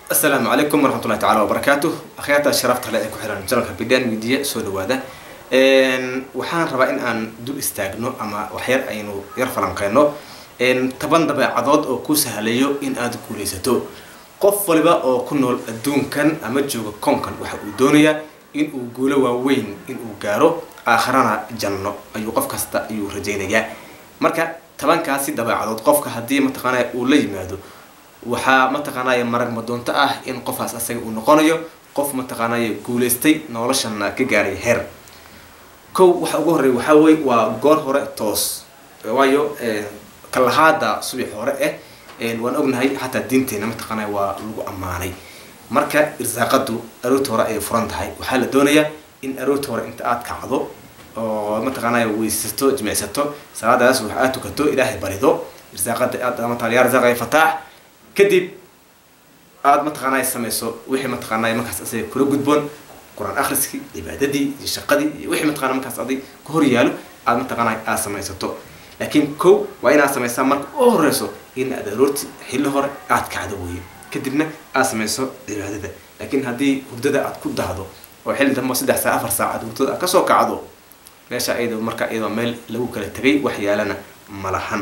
asalaamu calaykum waraxmatullahi tacala wabarakaatu akhyaarta sharafta le ee ku xiran janalka bidan media soo dhawaada waxaan rabaa in aan dul istaagno ama waxyar aynu yar falanqeyno toban dabeecadood oo ku sahlayo in aad guulaysato qof waliba oo ku nool adduunkan ama jooga koonkan waxa uu doonayaa in uu guulo waaweyn in uu gaaro aakharana janno ayuu qof kasta ayuu rajaynayaa marka tobankaasi dabeecadood qofka haddii mataqaanaya uu la yimaado waxaa mataqaanaya marag madoonto ah in qofaas asaga uu noqonayo qof mataqaanaya guulaystay noloshana ka gaaray heer kow waxa ugu horreya waxaa weye waa goor hore toos waayo kalahaada subax hore eh waan ognahay xataa diinteena mataqaanaya waa lagu ammaanay marka irsaaqadu aroorta hore ayay furan tahay waxaa la doonayaa in aroorta hore inta aad kacdo oo mataqaanaya weysato jimicsato salaadaas wax aad tukato ilaahay barido irsaaqada aad mataa yaa rasaaqaya fataax kadib aada mataqaanaya samayso wixii mataqaanaya markaas asaga kula gudboon qur-aan akhriskii cibaadadii iyo shaqadii iyo wixii mataqana markaas adig ka hor yaalo aada mataqaanaya aada samaysato laakiin kow waa inaad samaysaa marka u horeyso in aad aroorti xilli hore aad kacdo weeye kadibna aad samayso cibaadada laakiin haddii hurdada aad ku dahdo oo xilli dambe saddex saa afar saacaad hurdada aad kasoo kacdo meesha ayada marka iyadoo meel lagu kala tegay wax yaalana malahan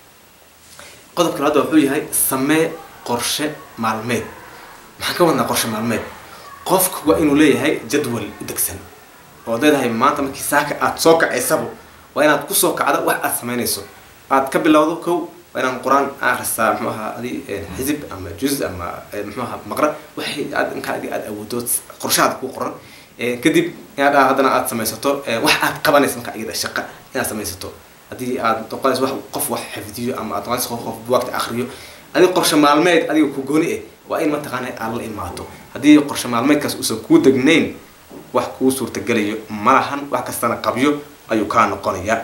qodobka labaad wuxuu yahay samee qorshe maalmeed maxaan ka wadnaa qorshe maalmeed qofku waa inuu leeyahay jadwal u degsan oo leedahay maanta markii saaka aada soo kacaysaba waa inaad kusoo kacda wax aad samaynayso aad ka bilowdo kow waa inaan qur-aan akhrisaa muxuu ahaa adi xisib ama juz ama muxuu ahaa maqra waxay aad inkaa adi aada awoodo qorshahaada ku qoran kadib inaad haddana aada samaysato wax aad qabanaysa marka iyada shaqa inaad samaysato haddii aad noqonayso wax qof wax xifdiyo ama aad noqonayso qof qof buwaagta akriyo adiga qorshe maalmeed adiga ku gooni eh waa in mataqaana aad la imaato haddii qorshe maalmeedkaas uusan kuu degnayn wax kuu suurtagelayo malahan wax kastana qabyo ayuu kaa noqonayaa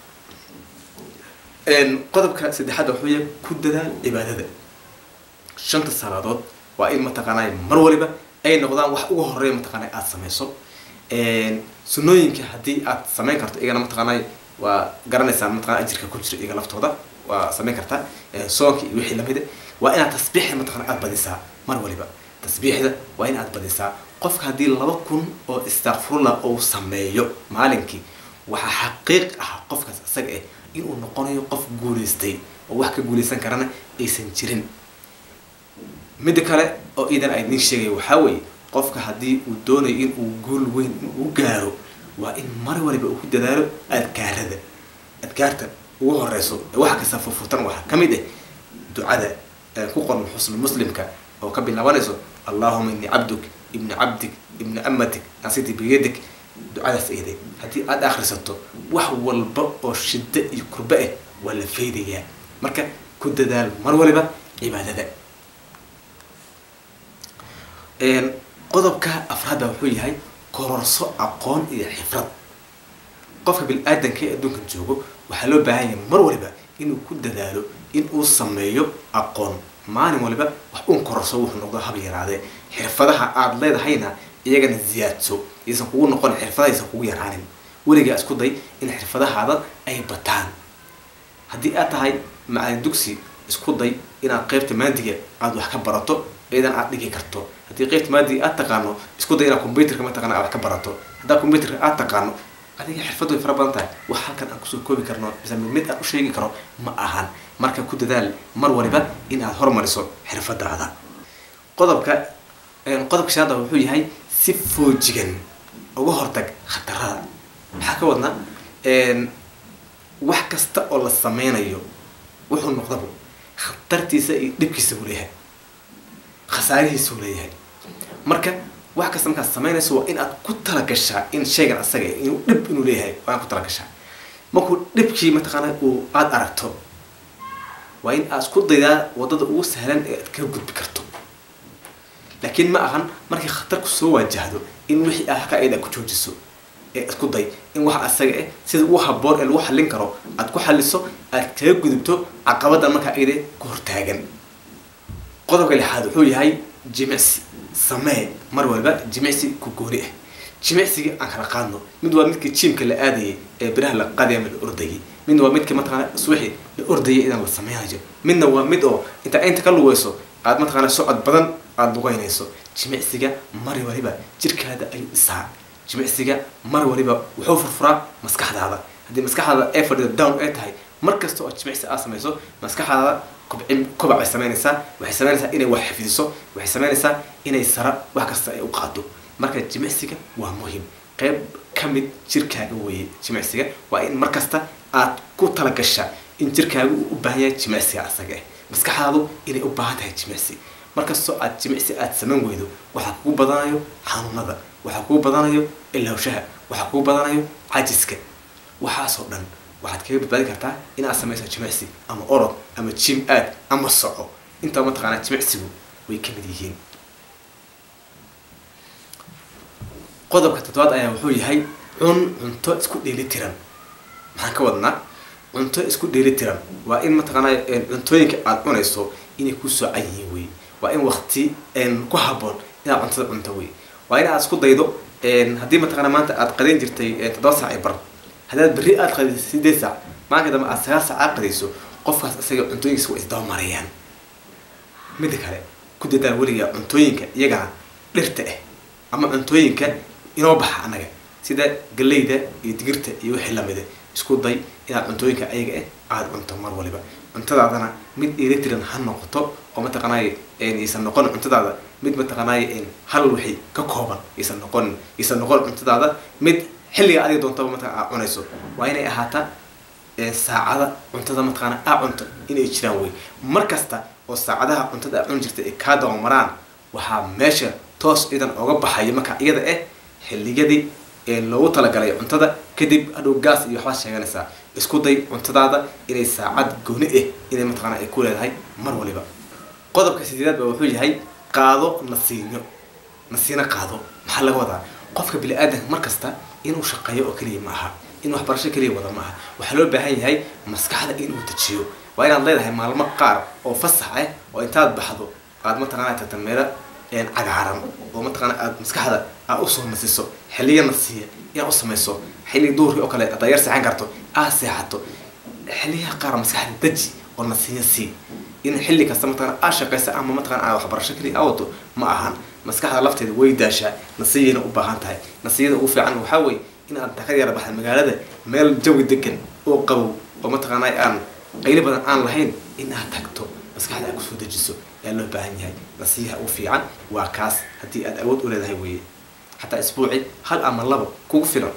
qodobka saddexaad wuxuu yahay ku dadaal cibaadada shanta salaadood waa in mataqaanaya mar waliba ay noqdaan wax uga horeeya mataqaanaya aada samayso sunooyinka haddii aad samayn karto iyagana mataqaanaya waa garanaysaa mataqana ajirka ku jira iyaga laftooda waa samayn kartaa soonka iyo wixii lamida waa inaad tasbiixda mataqana aada badisaa mar waliba tasbiixda waa in aad badisaa qofka haddii laba kun oo istakfirullah uu sameeyo maalinkii waxaa xaqiiq ah qofkaas isaga ah inuu noqonayo qof guulaystay oo wax ka guulaysan karana aysan jirin midda kale oo iidan a idiin sheegaya waxaa weeye qofka haddii uu doonayo in uu guul weyn uu gaaro waa in mar waliba uu ku dadaalo adkaarada adkaarta ugu horeyso ee waxa kasta furfurtan waxaa ka mid ah ducada ku qoran xusnu muslimka oo ka bilaabanayso allahuma ini cabduk ibni cabdik ibni amatik asiti biyadik ducadaas eeday haddii aada akhrisato wax walba oo shiddo iyo kurba ah waa la faydayaa marka ku dadaal mar waliba cibaadada qodobka afraadda wuxuu yahay kororso aqoon iyo xifrad qofka bil-aadanka ee adduunkan joogo waxaa loo baahan yahay mar waliba inuu ku dadaalo in uu sameeyo aqoon maalin waliba wax uun kororso wuxuu noqdo haba yaraadee xirfadaha aada leedahayna iyagana ziyaadso aysan kugu noqon xirfadahaysan kugu yaraanin weligaa isku day in xirfadahaada ay bataan haddii aad tahay macalin dugsi isku day inaad qeybta maadiga aada wax ka barato iyadan aad dhigi karto haddii qeybta maadiga aad taqaano isku day inaad combyuterka mataqana aad wax ka barato haddaa combyuterka aad taqaano adiga xirfad way fara badan tahay wax halkan aan kusoo koobi karno mise mid mid aan u sheegi karo ma ahan marka ku dadaal mar waliba in aad hormariso xirfadaada qodobka qodobka shanaada wuxuu yahay si foojigan uga hortag khatarada maxaa ka wadnaa wax kasta oo la sameynayo wuxuu noqdaba khatartiisa iyo dhibkiisa uu leeyahay khasaarihiisa uu leeyahay marka wax kasta markaad samaynayso waa in aad ku talagashaa in shaygan asaga inuu dhib inuu leeyahay waa in ku talagashaa markuu dhibkii mataqaana uu aada aragto waa in aad isku daydaa waddada ugu sahlan ee aad kaga gudbi karto laakiin ma ahan markii khatarku soo waajahdo in wixii aad halkaa iyada ku joojiso ee isku day in wax asaga ah sida ugu haboon ee lagu xallin karo aad ku xalliso aad kaga gudubto caqabadan markaa iyada ku hortaagan qodobka lixaad wuxuu yahay jimicsi samee mar waliba jimicsi ku gooni ah jimicsigii aan kala qaadno mid waa midkii jiimka la aadayay ee biraha la qaadaya ama la ordayay midna waa midkii mataqaana subaxii la ordayay idan la sameynayo midna waa mid oo intaa inta ka lugeyso aad mataqaana socod badan aada lugeynayso jimicsiga mar waliba jirkaada ayuu dhisaa jimicsiga mar waliba wuxuu furfuraa maskaxdaada haddii maskaxdaada ee fadhida down ay tahay mar kasta oo jimicsi aad samayso maskaxdaada kobcin kobac ay samaynaysaa waxay samaynaysaa inay wax xifdiso waxay samaynaysaa inay sara wax kasta ay u qaado marka jimicsiga waa muhim qayb ka mid jirkaaga weeye jimicsiga waa in mar kasta aad ku talagashaa in jirkaaga uu u baahan yahay jimicsiga asaga ah maskaxdaadu inay u baahan tahay jimicsi markastoo aad jimicsi aad samayn weydo waxaa kugu badanayo xanuunada waxaa kugu badanayo ilowshaha waxaa kugu badanayo cajiska waxaasoo dhan waxaad kaga badbaadi kartaa inaad samayso jimicsi ama orod ama jim aad ama soco intaa mataqaanaa jimicsigu way ka mid yihiin qodobka toddobaad ayaa wuxuu yahay cun cunto isku dheeli tiran maxaan ka wadnaa cunto isku dheeli tiran waa in mataqaanaa cuntooyinka aad cunayso inay ku soocan yihiin wey waa in wakti ku haboon inaad cuntada cunto wey waa in aad isku daydo haddii mataqaana maanta aad qadayn jirtay toddoba saac i bar haddaad berri aad qadayso sideed saac maalinka dambe aad sagaal saac aad qadayso qofkaas isaga cuntooyinkiisa waa isdaba marayaan midda kale ku dadaa weligaa cuntooyinka iyagana dhirta ah ama cuntooyinka inoo baxa annaga sida galeyda iyo digirta iyo wixii lamida isku day inaad cuntooyinka ayaga ah aada cunto mar waliba cuntadaadana mid eletiran ha noqoto oo mataqaanay aysan noqon cuntadaada mid mataqaanay hal wixii ka kooban aysan noqon aysan noqon cuntadaada mid xilliga adiga doontaba mataqana aad cunayso waa inay ahaataa saacada cuntada mataqaana aa cunto inay jiraan wey mar kasta oo saacadaha cuntada aa cuni jirta ay kaa dabamaraan waxaa meesha toos idan oga baxayo marka iyada ah xiliyadii loogu talagalay cuntada kadib hadhow gaas iyo waxbaad sheeganaysaa isku day cuntadaada inay saacad gooni ah inay mataqaana ay ku leedahay mar waliba qodobka sideedaad ba wuxuu yahay qaado nasiinyo nasiino qaado maxaa laga wadaa qofka bini aadanka mar kasta inuu shaqeeyo oo keliya ma aha in waxbarasho keliya wada ma aha waxaa loo baahan yahay maskaxda inuu dejiyo waa inaad leedahay maalmo qaar oo fasax ah oo intaad baxdo aad mataqaana tagta meelo cagaaran oo mataqaana aad maskaxda aad usoo nasiso xiliya nasiya inaad u samayso xilli duurkii oo kale haddaad yar seexan karto aad seexato xiliyaha qaar maskaxda deji oo nasiya sii in xilli kasta mataqana aad shaqaysa ama mataqana aad waxbarasho keliya aa wado ma ahan maskaxda lafteeda way daashaa nasiyayna u baahan tahay nasiyada ugu fiican waxaa weeye in aad ka yara baxda magaalada meel jawi degan oo qabow oo mataqaana aan qayli badan aan lahayn in aad tagto maskaxda aad kusoo dejiso ayaa loo baahan yahay nasiyaha ugu fiican waa kaas haddii aad awood u leedahay weeye xataa isbuuci hal ama labo kugu filan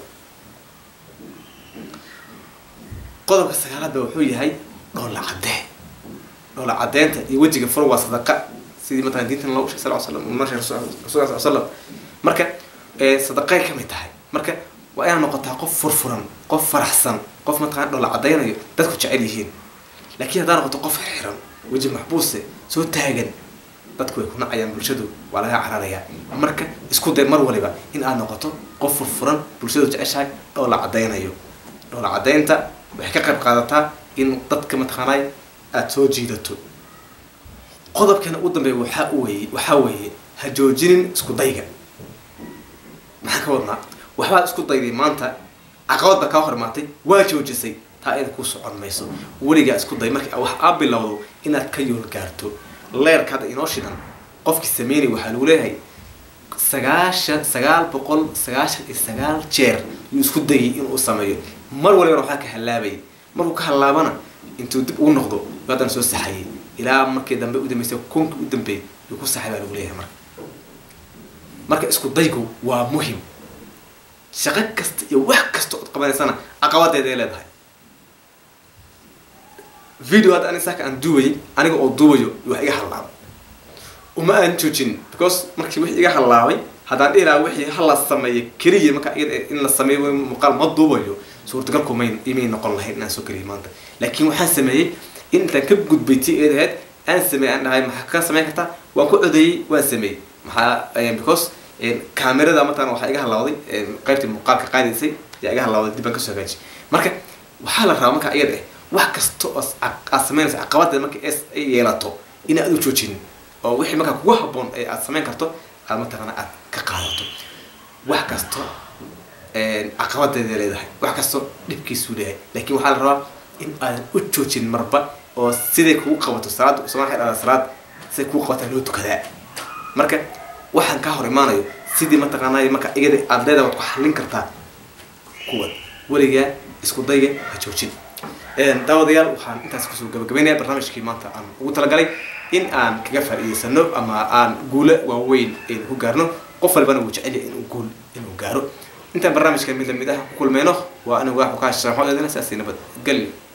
qodobka sagaalaad ba wuxuu yahay dhoolla caddee dhoolla caddeynta iyo wejiga fur waa sadaqa sidii mataqana diintan loogu sheegay sal slam noo sheegay rasul sal slam marka sadaqay ka mid tahay marka waa inaad noqotaa qof furfuran qof faraxsan qof mataqana dhoolla caddeynayo dadku jecel yihiin laakiin haddaa noqoto qof xiran weji maxbuuse soo taagan dadku way ku nacayaan bulshadu waa laga cararayaa marka isku day mar waliba in aad noqoto qof furfuran bulshadu jeceshahay dhoolla caddeynayo dhoolla caddeynta waxay ka qayb qaadataa in dadka mataqaanay aada soo jiidato qodobkana ugu dambeeya waxaa weye waxaa weeye ha joojinin isku dayga maxaan ka wadnaa waxbaad isku dayday maanta caqabad baa kaa hor imaatay waa joojisay taa iyada ku socon mayso weligaa isku day markii wax aa bilowdo inaad ka yool gaarto leerka hadda inoo shidan qofkii sameynay waxaa lagu leeyahay sagaashan sagaal boqol sagaashan iyo sagaal jeer yuu isku dayay inuu sameeyo mar walibana waxaa ka hallaabayay markuu ka hallaabana intuu dib ugu noqdo yuu haddana soo saxayay ilaa markii dambe u dambeysay kunkii u dambeeyay yuu ku saxay baa lagu leeyahay marka marka isku daygu waa muhim shaqo kasta iyo wax kasta ood qabanaysana caqabadeeday leedahay video hadda ani saaka aan duubayay aniga oo duubayo wax iga hallaabay uma aan joojin because markii wix iga hallaabay haddaan dhihi lahaa wixii hala sameeyo keliya marka iyada in la sameeyo muuqaal ma duubayo suurtagalku may imay noqon lahayn inaan soo keliya maanta laakiin waxaan sameeyey in intaan ka gudbay ti eedaheed aan sameeyey aan dhahay maxaa ka sameyn kartaa waan ku codeeyey waan sameeyey maxaa because kaamirada mataqana waxaa iga hallawday qaybtii muuqaalka qaadaysay yaa iga hallawday dib aan kasoo hagaajiyay marka waxaa la rabaa marka iyada wax kasta oo aad sameynaysa caqabadeed marka ay yeelato in aad u joojinin oo wixii markaa kugu haboon ee aad sameyn karto aad mataqana aad ka qaadato wax kasto caqabadeeda leedahay wax kasto dhibkiisuu leeyahay laakiin waxaa la rabaa in aadan u joojin marba oo siday kugu qabato salaad somaa dhada salaad siday kugu qabataa loo tukadaa marka waxaan kaa hor imaanayo sidii mataqaanay marka iyada aada leedahay waad ku xallin kartaa kuwa weligaa isku daya ha joojin daawadayaal waxaan intaas kusoo gabagabeynaya barnaamijkii maanta aan ugu talagalay in aan kaga faa'iidaysano ama aan guulo waaweyn aynu ku gaarno qof walbana wuu jecel yahay inuu guul inuu gaaro intaan barnaamijka mid lamid ah ku kulmeyno waa anigu waa xukaa sharaxo eedana saasi nabad gelyo